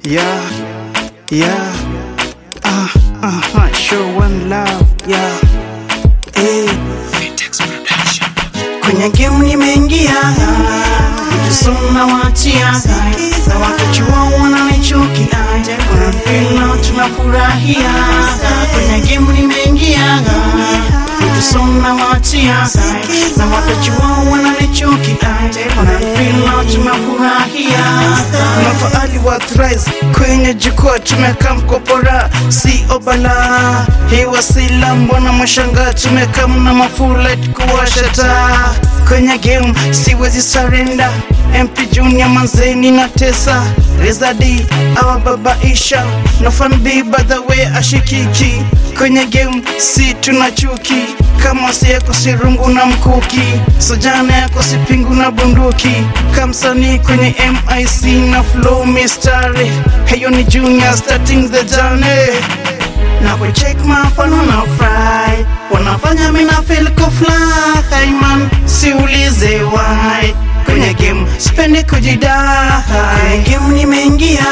Yeah, yeah. Ah, uh, show one love. Yeah. Hey. Kwenye game nimeingia, kusoma wachia na wakachua wananichukia, kuna mpira tunafurahia. Kwenye game nimeingia, kusoma wachia na wakachua wananichukia, kuna mpira tunafurahia. Mafaali wa thrice kwenye jukwaa tumekaa mkopora, si obala hii wasila, mbona mwashanga tumekaa mna mafula kuwasha taa kwenye game siwezi surrender. MP Junior manzeni na tesa Rezadi awababaisha no fan B by the way ashikiki kwenye game si tuna chuki kama si yako si rungu na mkuki sojana yako si pingu na bunduki kamsanii kwenye MIC na flow mistari heyo ni Junior starting the journey na kucheck mafano na fry wanafanya mina feel ko fly man siulize why kwenye game sipendi kujidai kwenye game nimeingia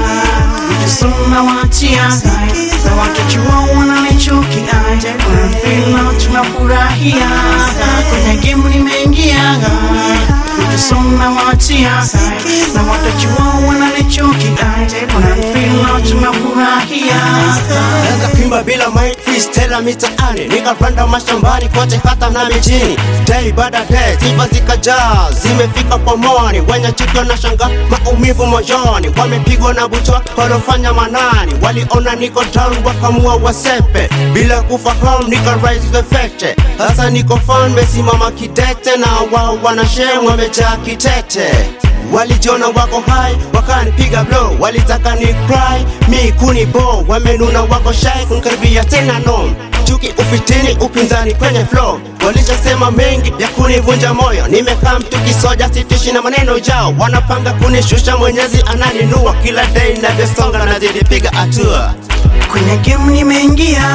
kusoma wachia na watachua wananichukia kuna mpira tunafurahia kwenye game nimeingia kusoma wachia na watachua wananichukia kuna mpira tunafurahia Naweza kuimba bila mic freestyle mitaani nikapanda mashambani kote hata na mijini day baada day sifa zikajaa zimefika pomoni wenye chuki wanashanga maumivu moyoni wamepigwa na butwa walofanya manani waliona niko down wakamua wasepe bila kufahamu nika rise the fete sasa niko fan mesimama kidete na wao wanashem wamejaa kitete walijiona wako hai wakanipiga blow walitaka ni cry mi kuni bo wamenuna wako shy kunkaribia tena no chuki ufitini upinzani kwenye flow walishasema mengi ya kunivunja moyo nimekaa mtu kisoja sitishi na maneno jao wanapanga kunishusha mwenyezi ananinua kila day navyosonga nazidipiga hatua kwenye game nimeingia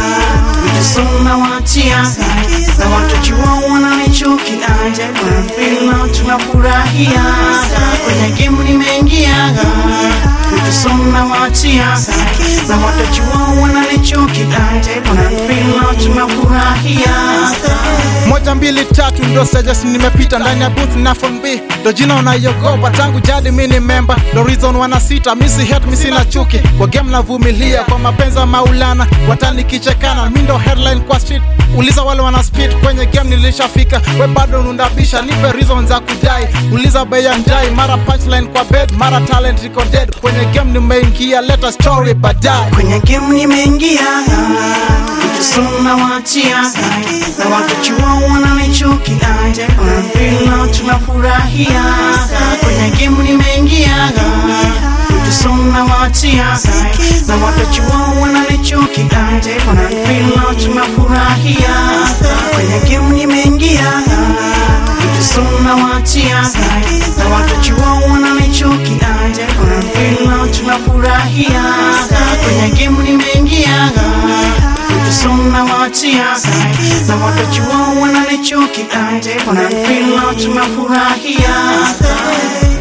kusoma wachia na watachua wananichukia kuna mpira tunafurahia kwenye game nimeingia kusoma wachia na watachua wananichukia kuna mpira tunafurahia moja mbili tatu ndo stages nimepita ndani ya booth na phone B ndo jina unayogopa tangu jadi mi ni memba ndo reason wanasita misi hate misi na chuki kwa game navumilia kwa mapenzi ya maulana watanikichekana mi ndo headline kwa street uliza wale wana speed kwenye game nilishafika we bado nundabisha nipe reason za kudai uliza bei ya njai mara punchline kwa bed mara talent iko dead kwenye game nimeingia leta story baadaye kwenye game nimeingia kusoma wachia na watachua wananichukia kuna mpira tunafurahia kwenye game nimeingia kusoma wachia na watachua wananichukia kuna mpira tunafurahia kwenye game nimeingia kusoma wachia na watachua wananichukia kuna mpira tunafurahia kwenye game nimeingia kusoma wachia na watachua wananichukia kuna mpira tunafurahia